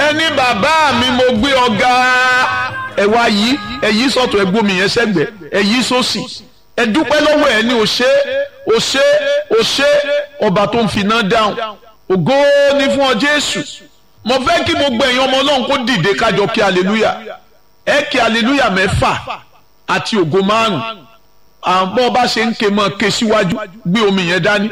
ẹni bàbá mi mo gbé ọ̀gá ẹ wá yí ẹ yí sọ̀tọ̀ ẹ gbómi yẹn sẹ́gbẹ̀ ẹ yí sósì ẹ dúpẹ́ lọ́wọ́ ẹ ní o ṣé o ṣé o ṣé ọba tó ń finá dáhùn ògo ni fún ọ Jésù mo fẹ́ kí gbogbo ẹ̀yin ọmọ Ọlọ́run kó dìde kájọ kí aleluya ẹ kí aleluya mẹ́fà àti ògo márùn àbọ̀ ọba ṣe ń ké mọ́ ké síwájú gbé omi yẹn dání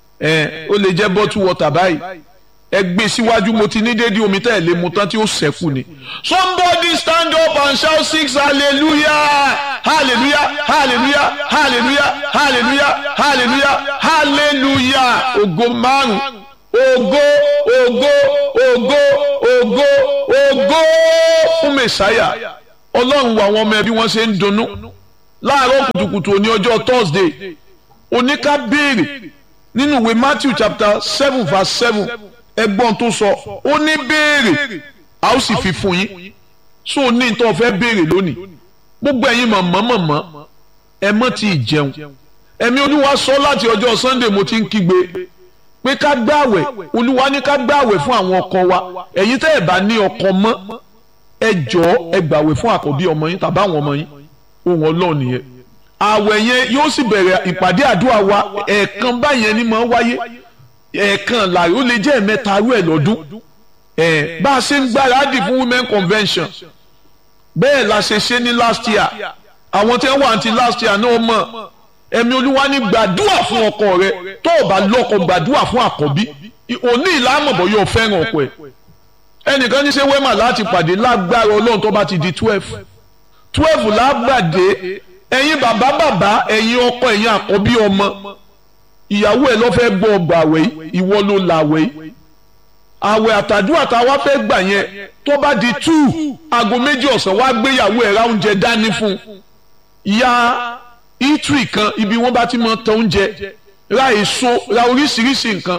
ẹ ó lè jẹ́ bottle water báyìí ẹ gbé síwájú mo ti ní déédéé omi tẹ́ ẹ lé mu tán tí ó ṣẹ́kù ni. somebody stand up and shout six hallelujah hallelujah hallelujah hallelujah hallelujah hallelujah hallelujah ògo márùn ògo ògo ògo ògo ògo fún mẹsàáyà ọlọ́run wo àwọn ọmọ ẹbí wọn ṣe ń dunnú láàárọ̀ kùtùkùtù òní ọjọ́ thursday oníká béèrè nínú ìwé matthew chapter seven verse seven ẹgbọ́n tó sọ ó ní béèrè a ó sì fi fún yín so ní tó fẹ́ béèrè lónìí gbogbo ẹ̀yin mọ̀mọ́ mọ̀mọ́ ẹ mọ́ ti jẹun ẹ̀mí olúwa sọ láti ọjọ́ sunday mo ti ń kígbe pé ká gbààwẹ̀ olúwa ní ká gbààwẹ̀ fún àwọn ọkọ wa ẹ̀yin tẹ́ ẹ̀ bá ní ọkọ mọ́ ẹ jọ̀ọ́ ẹ gbààwẹ̀ fún àkọ́bí ọmọ yín tàbí àwọn ọmọ yín ohun ọlọ́run nìyẹn àwẹ̀ yẹn yóò sì bẹ̀rẹ̀ ìpàdé àdúrà wa ẹ̀ẹ̀kan báyẹn ni máa wáyé ẹ̀ẹ̀kan láàyè ó lè jẹ́ ẹ̀mẹ́ta arú ẹ̀ lọ́dún ẹ̀ bá a ṣe ń gbáradì fún women convention bẹ́ẹ̀ la ṣe ṣe ní last year àwọn tí wọ́n wà ní last year náà mọ̀ ẹ̀mí olúwa ní gbàdúrà fún ọkọ rẹ tó o bá lọ́kọ gbàdúrà fún àkọ́bí òní ìlàmọ̀bọ̀ yóò fẹ́ràn ọkọ ẹ̀ ẹnìkan ní ṣe wẹ́mà láti pàdé lágbára ọlọ́run tó bá ti di twelve twelve lágbàdé ẹ̀yin bàbá bàbá ẹ̀yin ọkọ ẹ̀yin àkọ́bí ọmọ ìyàwó ẹ̀ ló fẹ́ gbọ́ ọgbà àwẹ̀ ìwọ ló la àwẹ̀ yìí àwẹ̀ àtàdúrà tá a wá fẹ́ gbà yẹn tó bá di two aago méjì ọ̀sán wá gbéyàwó ẹ̀ ra oúnjẹ dání fún ìyá itri kan ibi wọ́n bá ti mọ tán oúnjẹ ra èso ra oríṣiríṣi nǹkan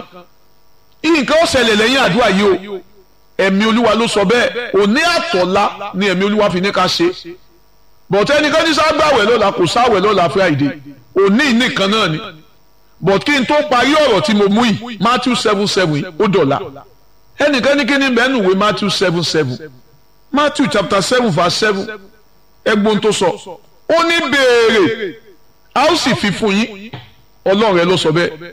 nǹkan ó ṣẹlẹ̀ lẹ́yìn àdúrà yìí o ẹ̀mí olúwa ló sọ bẹ́ẹ̀ òní àtọ̀lá ni ẹ̀mí olúwa fi ní ká ṣe bọ̀tẹ́ ẹnìkan ní ságbàwẹ̀ lọ́la kò sáwẹ̀ lọ́la friday òní nìkan náà ni but kí n tó parí ọ̀rọ̀ tí mo mú yìí matthew seven seven ó dọ̀la ẹnìkan ní kí ni bẹ́ẹ̀ nùwé matthew seven seven matthew chapter seven verse seven ẹgbọ́n tó sọ ó ní béèrè a ó sì fi fún yín ọlọ́run ẹ ló sọ bẹ́ẹ̀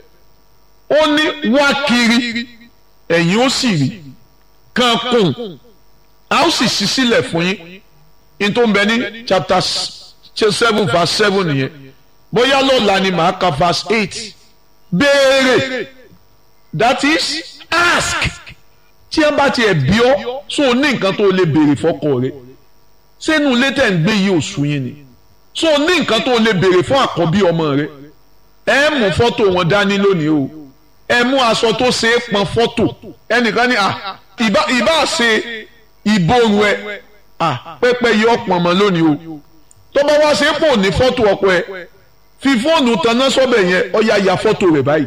ó ní wá kiri ẹ̀yin ó sì rí kan kùn a ó sì ṣí sílẹ̀ fún yín in tó ń bẹ ní chapter seven verse seven nìyẹn bóyá lọ́la ni màá ka verse eight béèrè that is ask tí ẹ bá tiẹ̀ bí ọ́ so ní nǹkan tó lè béèrè fọ́kọ rẹ sínú ilé tẹ̀ ń gbé yìí oṣù yín ni so ní nǹkan tó lè béèrè fún àkọ́bí ọmọ rẹ ẹ mú fọ́tò wọn dání lónìí o ẹ mú aṣọ tó ṣe é pọn fọ́tò ẹnìkan ní ìbá ṣe ìborun ẹ pẹpẹ yìí ọ̀pọ̀ ọmọ lónìí o tó bá wá ṣe é pò ní fọ́tò ọkọ ẹ fi fóònù tanná sọ́bẹ̀ yẹn ọ̀ya ya fọ́tò rẹ̀ báyìí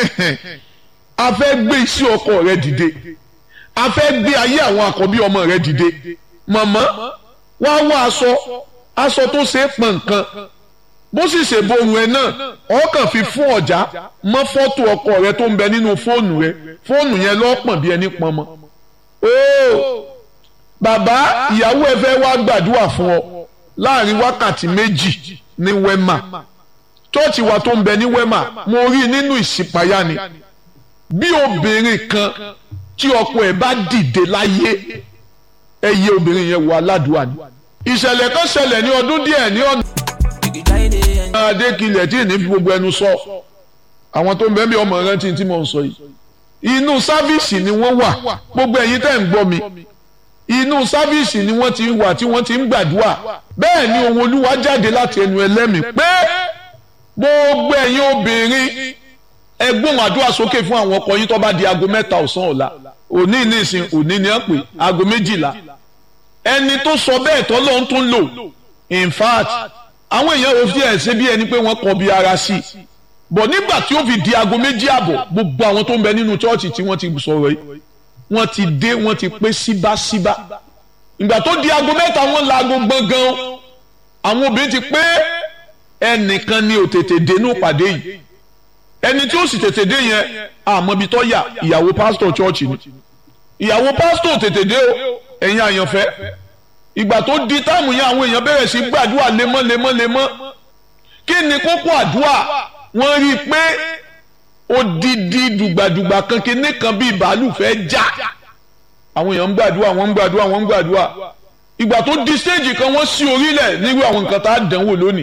a fẹ́ gbé iṣẹ́ ọkọ rẹ dìde a fẹ́ gbé ayé àwọn àkọ́bí ọmọ rẹ dìde màmá wá wá aṣọ aṣọ tó ṣe é pọn nǹkan bó sì ṣe borun ẹ náà ọkàn fi fún ọjà mọ́ fọ́tò ọkọ rẹ tó ń bẹ nínú fóònù rẹ fóònù yẹn lọ́pọ̀n bí ẹni pọn mọ́ ooo bàbá ìyàwó ẹ fẹ́ wá gbàdúrà fún ọ láàrin wákàtí méjì ní wẹ́mà chọ́ọ̀chì wa tó ń bẹ ní wẹ́mà mo rí nínú ìṣípayá ni bí obìnrin kan tí ọkọ ẹ̀ bá dìde láyé ẹ yẹ obìnrin yẹn wọ aládùúgbò ni ìṣẹ̀lẹ̀ kan ṣẹlẹ̀ ní ọdún díẹ̀ ní ọ̀nà adékilẹ̀ tí ní fi gbogbo ẹnu sọ àwọn tó ń bẹ bí ọmọ rántí tí mo ń sọ yìí inú sáfíìsì ni wọ́n wà gbogbo ẹ̀yin tẹ́ ń gbọ́ mi inú sáfíìsì ni wọ́n ti ń wà tí wọ́n ti ń gbàdúrà bẹ́ẹ̀ ni ohun olúwa jáde láti ẹnu ẹlẹ́mìí pé gbogbo ẹ̀yin obìnrin ẹgbọ́n àdúrà sókè fún àwọn ọkọ yín tó bá di aago mẹ́ta ọ̀sán ọ̀la òní nísìn òní ni wọ́n pè aago méjìlá ẹni tó sọ bẹ́ẹ̀ tó lóun tún lò in fact àwọn èèyàn ò fi ẹ̀sẹ̀ bí ẹni pé wọ́n kọ bí ara sí i bọ̀ nígbà tí ó fi di aago méjì àbọ̀ gbogbo àwọn tó ń bẹ nínú chọ́ọ̀chì tí wọ́n ti sọ̀rọ̀ yìí wọ́n ti dé wọ́n ti pé síbáṣíbá ìgbà tó di aago mẹ́ta wọ́n la aago gbọ̀ngàn àwọn obìnrin ti pé ẹnìkan ni ò tètè dénú pàdé yìí ẹni tí ó sì tètè dé yẹn àmọ́ ibi tó yà ìyàwó pásítọ̀ chọ́ọ̀chì ni ìyàwó pásítọ̀ tètè dé o ẹ̀yin àyànfẹ́ ìgbà tó di táìmù yẹn àwọn èèyàn bẹ̀rẹ̀ sí gbàdúrà lemọ́ lemọ́ lemọ́ kí ni kókó àdúrà wọ́n rí i pé odidi dùgbàdùgbà kan kíní kan bíi bàálù fẹ́ já àwọn èèyàn ń gbàdúrà wọ́n ń gbàdúrà wọ́n ń gbàdúrà ìgbà tó di stéèjì kan wọ́n sí orílẹ̀ nírú àwọn nǹkan tá a dánwò lónìí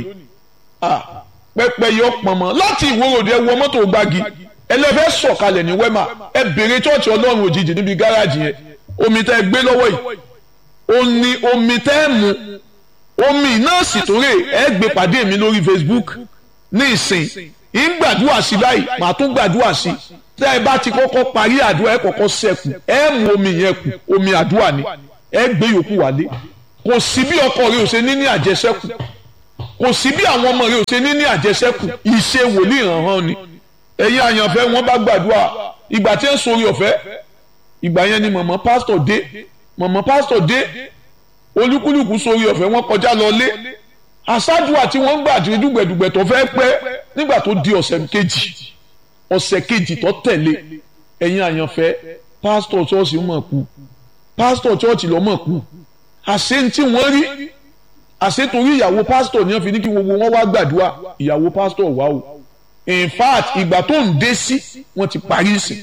pẹpẹ yọ pọnmọ láti ìwòròdì ẹ wọ mọ́tò gbági ẹlẹ́fẹ́ sọ̀kalẹ̀ ní wẹ́mà ẹ bèrè chọ́ọ̀chì ọlọ́run òjijì níbi gáràjì yẹn omi tẹ́ ẹ gbé lọ́wọ́ yìí ó ní omi tẹ́ ẹ mu omi náà sì tóre ẹ gbé pàdé mi lórí Facebook ní ìsìn ń gbàdúrà sí báyìí màá tún gbàdúrà sí tẹ́ ẹ bá ti kọ́kọ́ parí àdúrà ẹ kọ́kọ́ sẹ́kù ẹ mu omi yẹn kù omi àdúrà ni ẹ gbé yòókù wálé kò sí bí ọkọ rẹ ò ṣe ní ní àjẹsẹ́kù kò sí bí àwọn ọmọ rẹ ò ṣe ní ní àjẹsẹ́kù ìṣe wòlíì hàn hàn ni ẹ̀yin àyànfẹ́ wọn bá gbàdúrà ìgbà tí ń sori ọ̀fẹ́ ìgbà yẹn ni mọ̀mọ́ pásítọ̀ dé mọ̀mọ́ pásítọ̀ dé olúkúlùkù sori ọ̀fẹ́ wọn kọjá lọ lé àṣàdùà tí wọ́n ń gbà tí dùgbẹ̀dùgbẹ̀ tó fẹ́ pẹ́ nígbà tó di ọ̀sẹ̀ kejì ọ̀sẹ̀ kejì tó tẹ̀lé ẹ̀yin àyànfẹ́ pásítọ̀ ṣọ́ọ̀ṣì mọ̀ kú pásítọ̀ ṣọ́ọ̀ṣì lọ́ mọ̀ kú àṣẹ tí wọ́n rí àṣẹ torí ìyàwó pásítọ̀ ni wọ́n fi ní kí gbogbo wọn wá gbàdúrà ìyàwó pásítọ̀ wá o in fact ìgbà tó ń dé sí wọ́n ti parí sí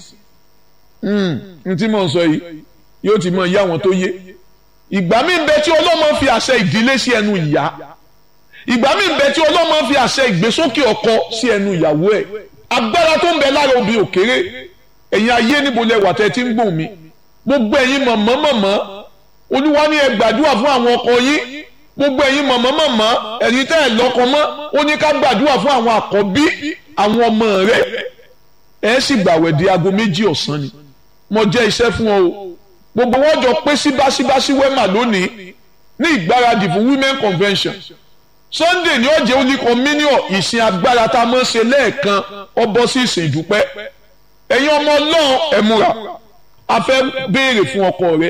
n tí mò ń sọ yìí yóò ti mọ ìyá wọn tó yé ìgbà mi ń bẹ tí ọlọ́mọ fi àṣẹ ìdílé sí ẹnu ìyá ìgbà mi ń bẹ tí ọlọ́mọ fi àṣẹ ìgbésókè ọkọ sí ẹnu ìyàwó ẹ̀ agbára tó ń bẹ lára obì òkèrè ẹ̀yin ayé níbo lẹ wà tẹ́ ti ń gbòm mi gbogbo ẹ̀yin mọ̀mọ́ mọ̀mọ́ olúwa ní ẹ gbàdúrà fún àwọn ọkọ yín gbogbo ẹ̀yin mọ̀mọ́ mọ̀mọ́ ẹ̀yin tẹ́ ẹ̀ lọ́kọ mọ́ ó ní ká gbàdúrà fún àwọn àkọ́bí àwọn ọmọ rẹ̀ ẹ sì gbàwẹ̀ di aago méjì ọ̀sán ni mo jẹ́ iṣẹ́ fún ọ o gbogbo wọn jọ pé síbáṣíbáṣí wẹ́mà lónìí ní ìgbáradì fún women convention sunday ní ọjọ́ òní communion ìsìn agbára tá a mọ̀ ṣe lẹ́ẹ̀kan ọbọ̀ sí ìsìn ìdúpẹ́ ẹ̀yin ọmọ ọlọ́run ẹ múra a fẹ́ béèrè fún ọkọ rẹ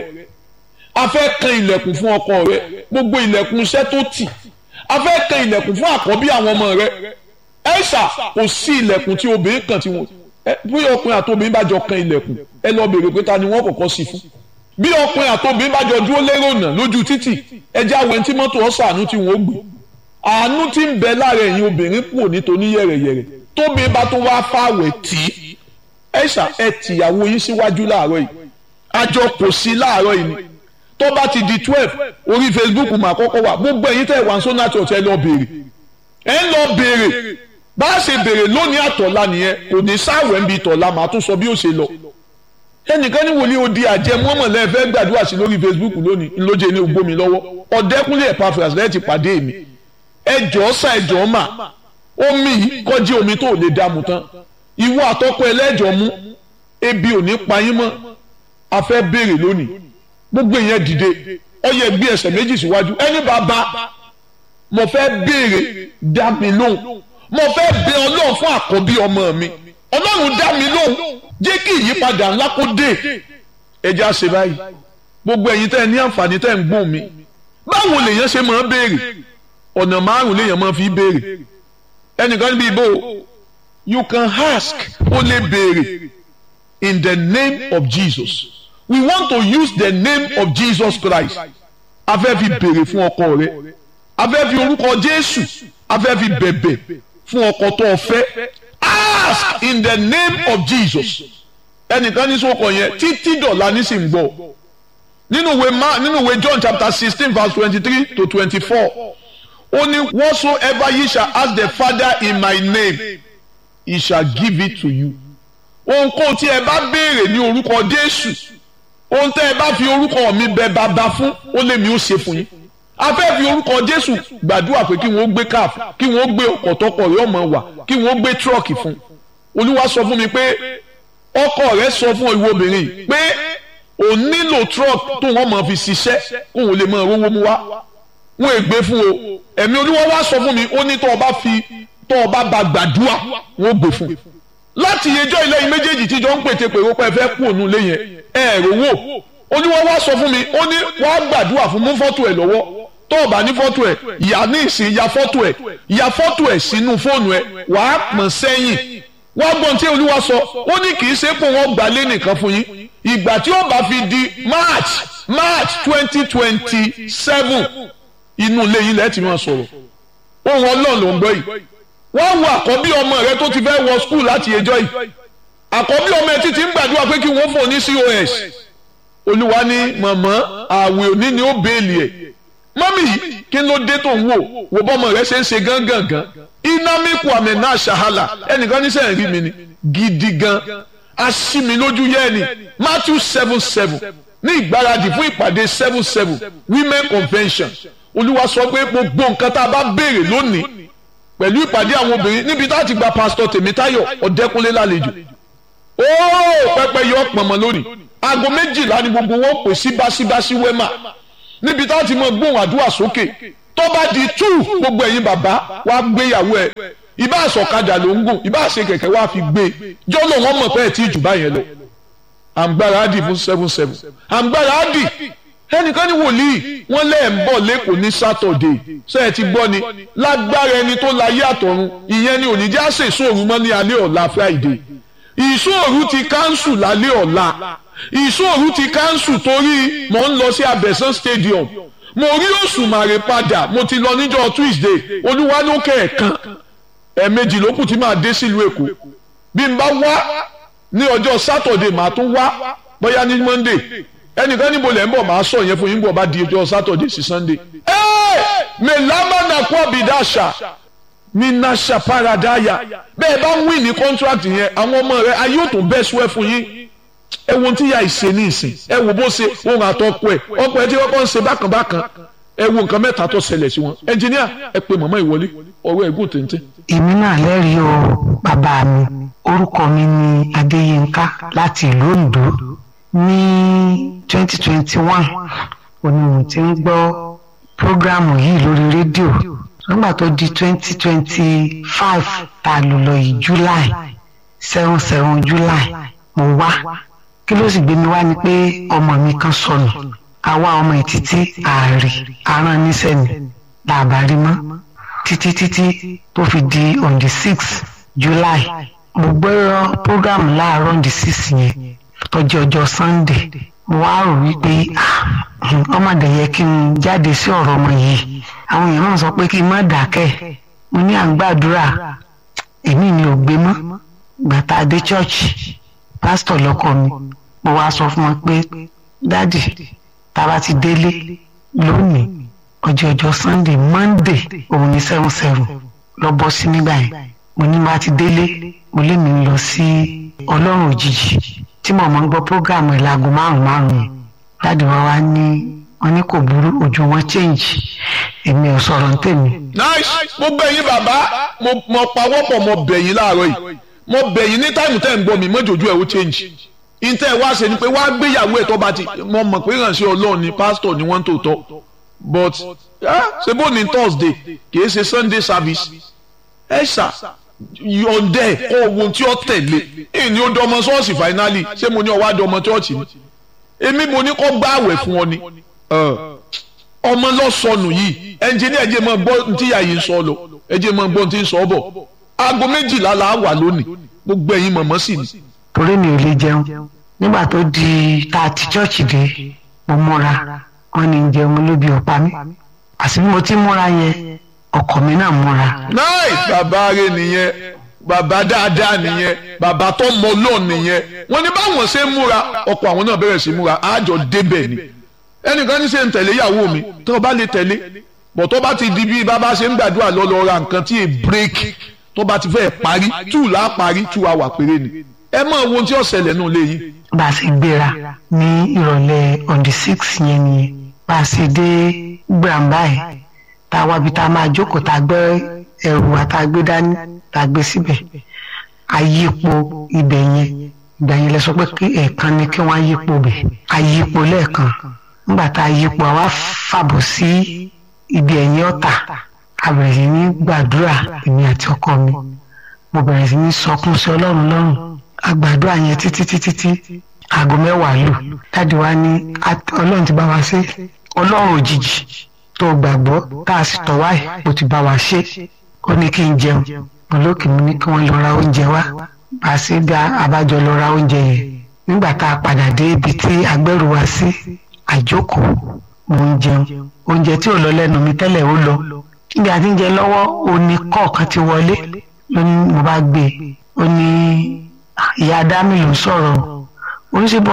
a fẹ́ kan ilẹ̀kùn fún ọkọ rẹ gbogbo ilẹ̀kùn iṣẹ́ tó tì a fẹ́ kan ilẹ̀kùn fún àkọ́bí àwọn ọmọ rẹ ẹ̀ṣà kò sí ilẹ̀kùn tí obìnrin kan tí wọ́n bí ọkùnrin àti obìnrin bá jọ kan ilẹ̀kùn ẹ lọ béèrè pé ta ni wọ́n kọ́kọ́ sí fún bí ọkùnrin àti obìnrin bá jọ dúró lérò náà lójú títì ẹjẹ́ àwọn ẹni tí mọ́tò ọ̀sán àánú tí wọ́n gbé àánú tí ń bẹ lára ẹ̀yin obìnrin kúrò nítorí yẹ̀rẹ̀yẹ̀rẹ̀ tóbi bá tó wá fáwẹ̀ tí ẹ̀ṣà ẹ tìyàwó yín síwájú láàárọ̀ yìí àjọ kò sí láàárọ̀ yìí ni tó bá ti di twelve orí Facebook mà kọ́kọ́ wà gbogbo ẹ̀yin tẹ̀ wá sọ́nà church ẹ lọ béèrè ẹ ń lọ béèrè bá a ṣe béèrè lónìí àtọ̀la nìyẹn kò ní sáwẹ̀ ń bi tọ̀la màá tún sọ bí ó ṣe lọ ẹnìkan ní wòlíì odi àjẹ mọ́mọ́lẹ́ fẹ́ gbàdúrà sí lórí Facebook lónìí ńlọ́jẹ́ ní ogbómi lọ́wọ́ ọ̀dẹ́kúnlé Epaphras lẹ́yìn ti pàdé mi ẹjọ́ sá ẹjọ́ mà omi yìí kọjí omi tó lè dààmú tán ìwọ àtọ́kọ ẹlẹ́jọ́ mú ebi ò ní pa yín mọ́ a fẹ́ béèrè lónìí gbogbo ìyẹn dìde ó yẹ gbé ẹsẹ̀ méjì síwájú ẹni bàbá mo fẹ́ béèrè dá mi lóhùn mo fẹ́ bẹ ọlọ́run fún àkọ́bí ọmọ mi ọlọ́run dá mi lóhùn jẹ́ kí ìyípadà ńlá kó dé ẹja ṣe báyìí gbogbo ẹ̀yin tẹ́ ẹ ní àǹfààní tẹ́ ẹ ń gbóhùn mi báwo lèèyàn ṣe máa béèrè ọ̀nà márùn lèèyàn máa fi béèrè ẹnìkan níbi ìbò you can ask ó lè béèrè in the name of Jesus we want to use the name of Jesus Christ a fẹ́ fi béèrè fún ọkọ rẹ a fẹ́ fi orúkọ Jésù a fẹ́ fi bẹ̀bẹ̀ fún ọkọ tó o fẹ́ ask in the name of Jesus ẹnìkan ní sọ́kọ̀ yẹn títí dọ̀la nísìnyí gbọ́ nínú ìwé ma nínú ìwé John chapter sixteen verse twenty-three to twenty-four ó ní whatsoever ye shall ask the Father in my name he shall give it to you ohunkóhun tí ẹ bá béèrè ní orúkọ Jésù ohun tẹ́ ẹ bá fi orúkọ mi bẹ̀ bàbá fún ó lé mi ó ṣe fún yín a fẹ́ fi orúkọ Jésù gbàdúrà pé kí wọ́n gbé káf kí wọ́n gbé ọkọ̀ tọkọ rẹ̀ ọmọ wà kí wọ́n gbé tírọ̀kì fún Olúwa sọ fún mi pé ọkọ rẹ̀ sọ fún ìwọ obìnrin pé ò nílò tírọ̀kì tó wọ́n máa fi ṣiṣẹ́ kó wọ́n lè máa rówó mú wá wọn è gbé fún o ẹ̀mí Olúwa wá sọ fún mi ó ní tó o bá fi tó o bá ba gbàdúrà wọn ò gbé fún láti yẹjọ́ ilé yìí méjèèjì tíjọ ń pète pèrò pé ẹ fẹ́ kú òun lé yẹn ẹ rówó Olúwa wá sọ fún mi ó ní wàá gbàdúrà fún mú fọ́tò ẹ̀ lọ́wọ́ tó o bá ní fọ́tò ẹ̀ ìyá ní ìsìn ya fọ́tò ẹ̀ ya fọ́tò ẹ̀ sínú fóònù ẹ̀ wàá pọ̀n sẹ́yìn wá gbọ́n tí olúwa sọ ó ní kì í ṣe pé wọ́n gbà lé nìkan fún yín ìgbà tí ó bá fi di march march twenty twenty seven inú ilé yín lẹ́ẹ̀tì máa sọ̀rọ̀ ohun ọlọ́run ló ń gbọ́ yìí wọ́n wo àkọ́bí ọmọ rẹ tó ti fẹ́ wọ skul láti ẹjọ́ yìí àkọ́bí ọmọ ẹ títí ń gbàdúrà pé kí wọ́n fún un ní cos olúwa ní mọ̀mọ́ àwẹ̀ òní ni ó béèlì ẹ̀ mọ́mí yìí kí ló dé tó ń wò wò bọ́mọ rẹ ṣe ń ṣe gángangan inamiku amena ṣahala ẹnìkan ní sẹ́yìn rí mi ni gidi gan aṣími lójú yẹ́ ni matthew seven seven ní ìgbáradì fún ìpàdé seven seven women convention olúwa sọ pé gbogbo nǹkan tá a bá béèrè lónìí pẹ̀lú ìpàdé àwọn obìnrin níbi tá a ti gba pásítọ̀ tèmítáyọ̀ ọ̀dẹ́kunlé lálejò ooo pẹpẹ yọ pọnmọ lónìí aago méjìlá ni gbogbo wọn pè sí báṣíbáṣí wẹ́mà níbi tá a ti mọ gbóhùn àdúrà sókè tó bá di tú gbogbo ẹ̀yin bàbá wa gbéyàwó ẹ̀ ìbá àsọ̀kadà ló ń gùn ìbá àṣe kẹ̀kẹ́ wa fi gbé jọ́lọ̀ wọn mọ̀ pé ẹ̀ tí ì jù báyẹn lọ àǹgbára á dì fún seven seven àǹgbára á dì ẹnìkan ní wòlíì wọn lẹ́ẹ̀ ń bọ̀ lẹ́kọ̀ọ́ ní sátọ̀dé ṣé ẹ ti gbọ́ ni lágbára ẹni tó láyé àtọ̀run ìyẹn ni òní já ṣe ìṣòro mọ́ ní alẹ́ ọ̀la friday ìṣòro ti káńsù lálẹ́ ọ̀la ìṣòro ti káńsù torí mò ń lọ sí abẹ́sán stadium mo rí òṣùmàrè padà mo ti lọ níjọ́ tuesday olúwa ló kẹ̀ẹ̀kan ẹ̀ẹ̀mejì ló kù tí màá dé sílùú èkó bí n bá wá ní ọjọ́ sátọ̀dé màá tún wá bóyá ní monday ẹnìkan níbo lẹ́ ń bọ̀ máa sọ yẹn fún yín bọ̀ bá di ọjọ́ sátọ̀dé sí sunday. ẹ́ẹ̀ mẹ́lámà nàkú àbídáṣà ní nàṣà paradaya bẹ́ẹ̀ bá ń wí ní contract yẹn àwọn ọmọ rẹ ayé ò tó bẹ́ sùẹ́ fún yín ẹ wo tí ya ìṣe ní ìsìn ẹ wo bó ṣe ohun àtọkọ ẹ ọkọ ẹ tí wọ́n kọ́ ń ṣe bákan bákan ẹ wo nǹkan mẹ́ta tó ṣẹlẹ̀ sí wọn ẹnjìníà ẹ pe màmá ìwọlé ọ̀rọ̀ ẹ̀gùn téńté. èmi náà lẹ́rìí o bàbá mi orúkọ mi ni adéyínká láti ìlú ondo ní twenty twenty one òní mo ti ń gbọ́ prógrámù yìí lórí rédíò nígbà tó di twenty twenty five tá a lò lọ yìí july seven seven july mo wá kí ló sì gbé mi wá ni pé ọmọ mi kan sọnù àwa ọmọ ẹ̀ títí ààrẹ aràn níṣẹ́ ni làbárí mọ́ títí títí tó fi di on the six july mo gbọ́rọ̀ prógrámù láàárọ̀ on the six yẹn tọjọ ọjọ́ sunday mo wá rò wípé ọmọdé yẹ kí n jáde sí ọ̀rọ̀ ọmọ yìí àwọn èèyàn náà sọ pé kí n má dákẹ́ mo ní à ń gbàdúrà èmi mi ò gbé mọ́ gbàtà dé church pásítọ̀ lọ́kọ mi mo wá sọ fún wọn pé dádì tá a bá ti délé lónìí ọjọ́ ọjọ́ sunday monday òun ní seven seven lọ bọ́ sí nígbà yẹn mo ní bá ti délé mo lé mi lọ sí ọlọ́run òjijì tí mo máa ń gbọ́ prógráàmù ẹ̀ láago márùn márùn yẹn dáàdi wa wá ní wọn ní kò burú ojú wọn change èmi ò sọ̀rọ̀ ní tèmi. nice mo bẹ̀ yín bàbá mo mo pawọ́pọ̀ mo bẹ̀ yín láàárọ̀ yìí mo bẹ̀ yín ní táìmù tẹ́ ń gbọ́ mi mọ́jọ́jú ẹ̀ ó change ìtẹ́ ẹ̀ wá ṣe ni pé wá gbéyàwó ẹ̀ tó bá ti mo mọ̀ pé ìrànṣẹ́ ọlọ́run ni pásítọ̀ ni wọ́n ń tò tọ́ but ṣe bó ní thursday kìí ṣe sunday service ẹ ṣá yọ̀ǹdẹ̀ kọ́ ohun tí ó tẹ̀lé èyí ni ó dọmọ ṣọ́ọ̀ṣì finally ṣé mo ní ọwọ́ àdọmọ ṣọ́ọ̀ṣì ni èmi mo ní kọ́ gbá àwẹ̀ fún ọ ni ọmọ lọ́sọnù yìí ẹnjìní ẹ̀jẹ̀ máa gbọ́ tí ìyá yìí ń sọ lọ ẹ̀jẹ̀ máa gbọ́ tí ń sọ bọ̀ aago méjìlá la wà lónìí gbogbo ẹ̀yin mọ̀mọ́ sì ni. torí mi ò lè jẹun nígbà tó di tá a ti chọ́ọ̀chì dé mo múra wọn ní jẹun lóbi ọ̀pá mi àti bí mo ti múra yẹn ọkọ mi náà múra. náì bàbá rẹ nìyẹn bàbá dáadáa nìyẹn bàbá tó mọ lọ́ọ̀ nìyẹn wọ́n ní báwọn ṣe ń múra ọkọ àwọn náà bẹ̀rẹ̀ sí múra àjọ débẹ̀ ni ẹnìkan ní ṣe ń tẹ̀lé ìyàwó mi tó o bá lè tẹ̀lé bọ̀ tó bá ti di bí bàbá ṣe ń gbàdúrà lọ lọ ra nǹkan tí è break tó bá ti fẹ́ parí two là á parí two hour péré ni ẹ mọ ohun tí ó ṣẹlẹ̀ nù léyìn. bá a ṣe gbéra ní ìrọ̀lẹ́ on the six yẹn nìyẹn bá a ṣe dé gbàǹbá ẹ̀ tá a wá bí tá a máa jókòó tá a gbé ẹrù wa tá a gbé dání tá a gbé síbẹ̀ àyípo ibẹ̀ yẹn ìgbà yẹn lẹ sọ pé kí ẹ̀ẹ̀kan ni kí wọ́n yípo bẹ̀ àyípo lẹ́ẹ̀kan nígbà tá a yípo àwa fàbọ̀ sí ibi ẹ̀yìn ọ̀tà a bẹ̀rẹ̀ sí ní gbàdúrà èmi àti ọkọ mi mo bẹ̀rẹ̀ sí ní sọkún sí ọlọ́run lọ́rùn a gbàdúrà yẹn títí títí tí aago mẹ́wàá lù dáàdi wa ní ọlọ́run ti bá wa ṣe ọlọ́run òjijì tó gbàgbọ́ tá a sì tọ̀ wáyé mo ti bá wa ṣe ó ní kí n jẹun olókè mi ní kí wọ́n lọ ra oúnjẹ wá bá a ṣe dá abájọ lọ ra oúnjẹ yẹn nígbà tá a padà dé ibi tí agbẹ́rù wa sí àjókòó mò ń jẹun oúnjẹ tí ò lọ lẹ́nu mi tẹ́lẹ̀ ó lọ níbi àti ń jẹ lọ́wọ́ òní kọ̀ọ̀kan ti wọlé ló ní mo bá gbé e ó ní ìyá dámì ló ń sọ̀rọ̀ oníṣègùn